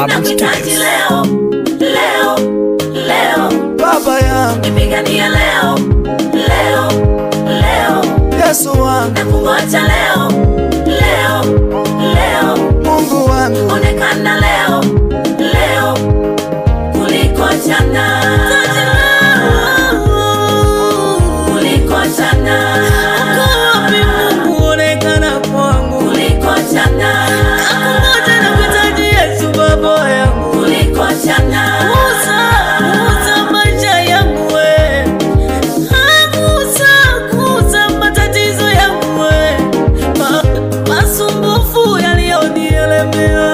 Bawabu Nakuhitaji Studios. leo, leo, leo. baba yangu Nipiganie leo, leo, leo. Yesu wangu Nakungoja leo, leo, leo. Mungu wangu Onekana leo, leo kuliko jana. Kuliko jana. Mungu onekana kwangu, Kuliko jana. nakungoja na kuhitaji Yesu baba yangu. Kuliko jana. Musa, Musa maisha yangu we. Ah, Musa, Musa matatizo yangu we. Ma, masumbufu yaliyonielemea.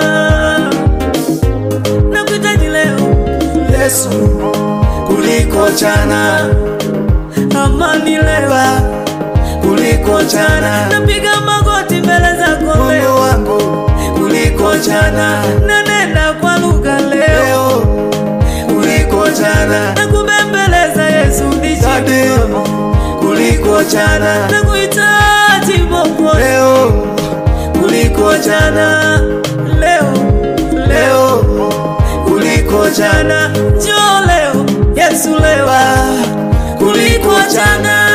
Nakuhitaji leo, Yesu kuliko jana amani leo. Baba kuliko jana Napiga magoti mbele zako Mungu leo. wangu kuliko jana Nanena kwa lugha leo. leo kuliko jana Nakubembeleza Yesu Dadi nishike. kuliko jana Nakuhitaji Mwokozi. leo kuliko jana leo leo kuliko jana jana njoo leo Yesu leo Baba kuliko jana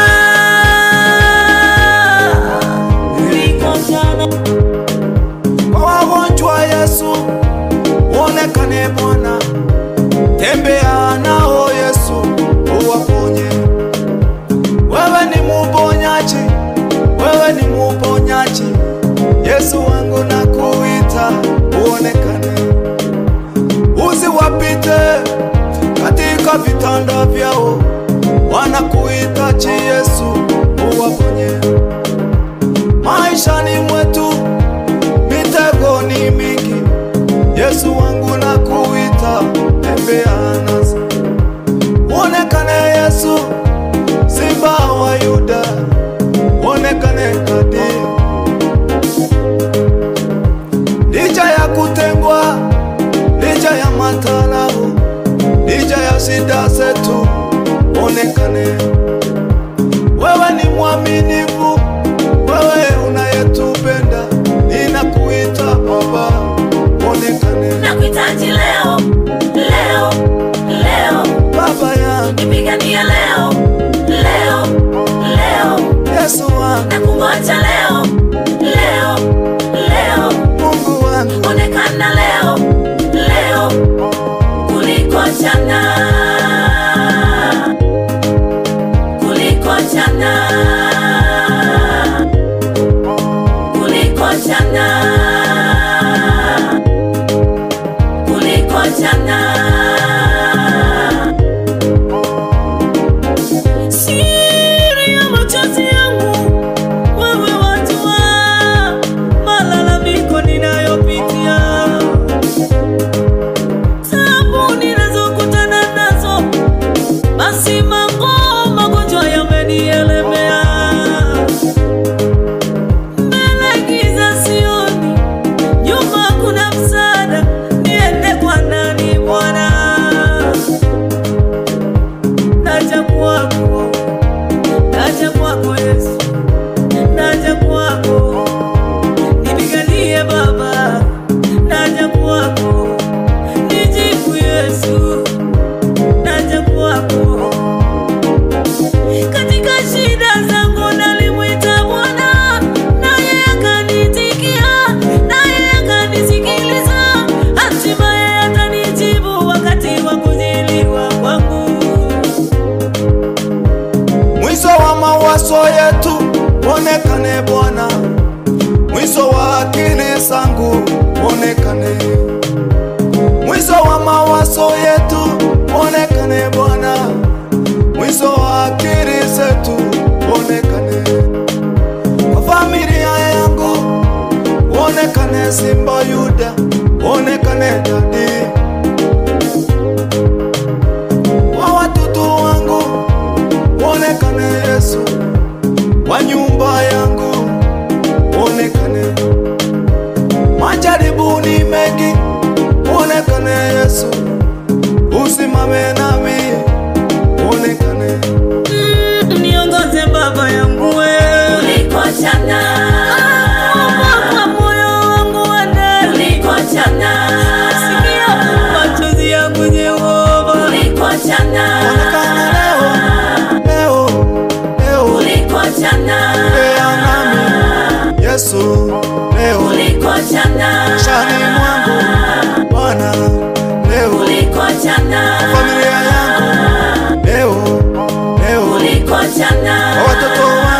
kuliko jana kwa wagonjwa Yesu uonekane Bwana, tembea nao Yesu uwaponye. Wewe ni muponyaji, wewe ni muponyaji. Yesu wangu nakuita uonekane, usiwapite katika vitanda vyao, wanakuhitaji Yesu uwaponye maishani mwetu mitego ni mingi. Yesu wangu nakuita, tembea nasi, uonekane Yesu, simba wa Yuda, uonekane kadi licha ya kutengwa, licha ya matarau, licha ya shida zetu, uonekane wewe ni mwaminifu, wewe unayetupenda, ninakuita Baba, onekane Nakuhitaji leo, leo, leo. Baba yangu, Nipiganie leo, leo, leo. Yesu wangu, Nakungoja leo, leo, leo. Mungu wangu, Onekana leo, leo kuliko jana. Kuliko jana. Kuliko jana. Kuliko jana. siri ya machozi yangu wewe wajua malalamiko ninayopitia tabu ninazokutana nazo basi mambo magonjwa yamenielemea mbele giza sioni nyuma kuna msaada niende kwa nani bwana naja kwako naja kwako Yesu, naja kwako, nipiganie Baba, naja kwako, nijibu Yesu, naja kwako. Katika shida zangu nalimwita Bwana, naye akanitikia, naye akanisikiliza, hatimaye atanijibu wakati wa kujiliwa kwangu. mwisho wa mawazo yetu, onekane Bwana, mwisho wa akili zangu, onekane mwisho wa mawazo yetu, onekane Bwana, mwisho wa akili zetu, onekane kwa familia yangu, onekane Simba Yuda, onekane Dadi kwa watoto wangu, onekane Yesu, kwa nyumba yangu, onekane majaribu ni mengi, onekane Yesu, usimame nami, onekane Mm, niongoze baba yangu we Kuliko jana. kwa moyo wangu wende Kuliko tembea nami Yesu leo kuliko jana, shani mwangu Bwana leo kuliko jana, familia yangu leo leo kuliko jana, kwa watoto